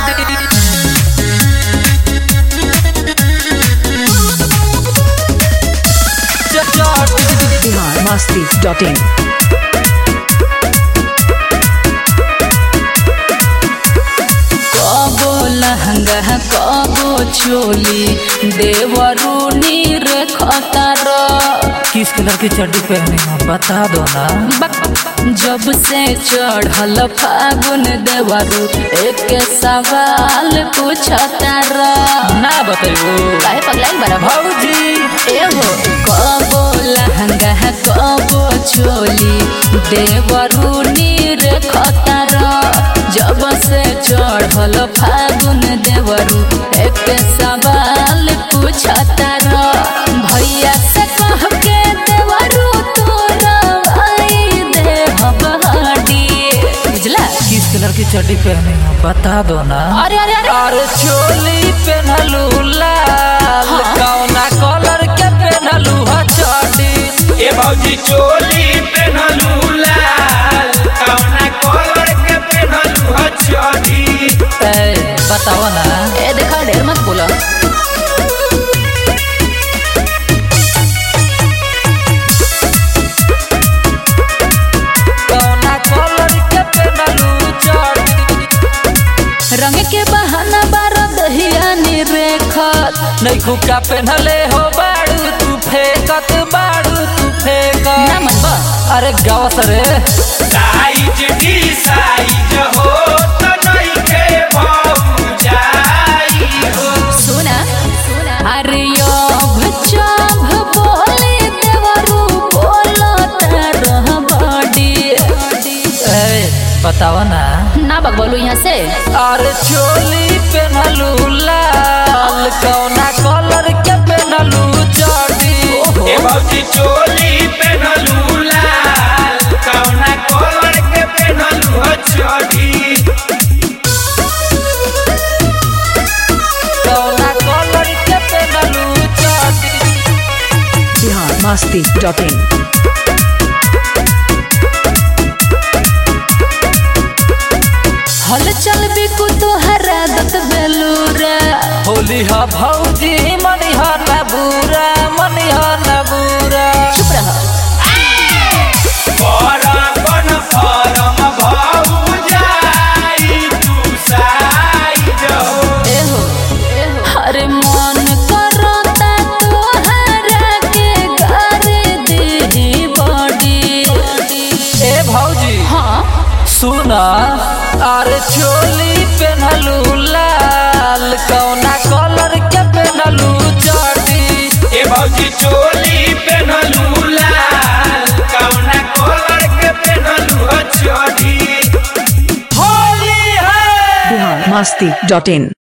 Bihar Masti dot in कबो लहंगा कबो चोली देवरूनी रे खतर किस कलर की चड्डी पहनी हो बता दो ना जब से चढ़ल फागुन देवरू एक सवाल पूछतर ना बताइयो काहे पगलाई बड़ा भौजी एहो कबो लहंगा कबो चोली देवरूनी रे खतर जब से चढ़ल फागुन देवरू एक सवाल पूछतर भैया से कह के देवरू तोरा आई दे हबहडी बुझला किस कलर की चड्डी पहनी हो बता दो ना अरे अरे अरे अरे चोली पहनलू लाल हाँ। कौना कलर के पहनलू ह चड्डी ए भौजी चोली पेनहलू लाल कौना कलर के पेनहलू ह चढ़ी ए, बताओ ना ए देखा ढेर मत बोला कौना कलर के पहनलू चड्डी रंग के बहाना बारा दहिया रेखत नहीं खुका पहनले हो बाड़ू तू फेंकत बाड़ू तू फेंकत ना मन बा अरे गावस रे साइज डी साइज हो त नहीं के भौजाई हो सुना अरे अब चाभ बोले देवरू बोलत रह बड़ी ए, बताओ ना ना बक बोलू यहाँ से अरे चोली पहनलू लाल कौना कलर के पहनलू चड्डी ए भौजी चोली पेनहलू लाल कौना कलर के पेनहलू ह चढ़ी कौना कलर के पहनलू चड्डी बिहार मस्ती डॉट इन हल चल बिकु तोहरा दत बेलूरा होली हा भौजी मनी हा न बुरा मनी हा न बुरा चुप रह परपन परम भौजाई तू साइज हो एहो अरे मन करता तोहरा के घर दी बड़ी ए भौजी हाँ सुना अरे चोली पहनलू लाल कौना कलर के पहनलू चड्डी ए भौजी चोली पेनहलू लाल कौना कलर के पेनहलू ह चढ़ी होली है बिहार मस्ती डॉट इन